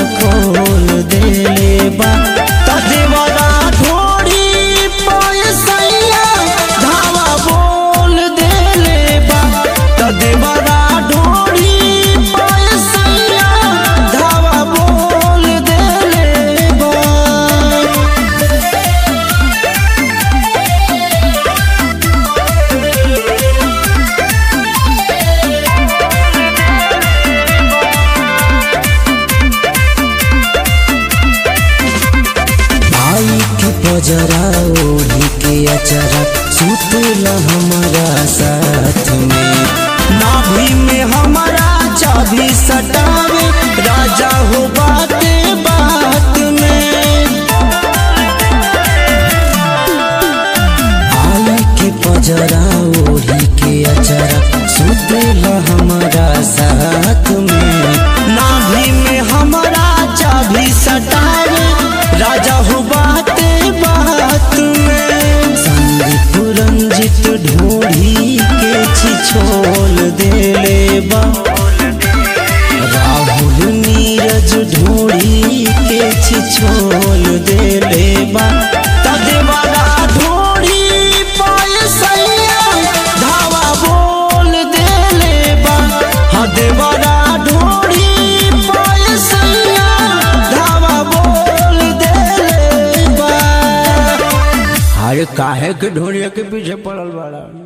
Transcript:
खोल देले बा त देवरा ढोड़ी पैसैया धावा बोल देले बा त देवरा ढोड़ी पैसैया धावा बोल देले बा भाई के पजरा ओढ़ी के अचरा सुतला हमारा साथ में नाभि में हमारा चाबी सटावे राजा हो बाते बात में आई के पजरा ओढ़ी के अचरा सुतला हमारा साथ में नाभि में हमारा चाबी सटावे राजा हो बाते बात में संदीप रंजित ढोढ़ी के छिछोल देले बा राहुल नीरज ढोढ़ी के छिछोल देले बा तदेवारा ढोढ़ी पैसैया धावा बोल देले बा हाँ देवारा ढोढ़ी पैसैया धावा बोल देले बा अरे काहे के ढोलिया के पीछे पड़ल बाड़ा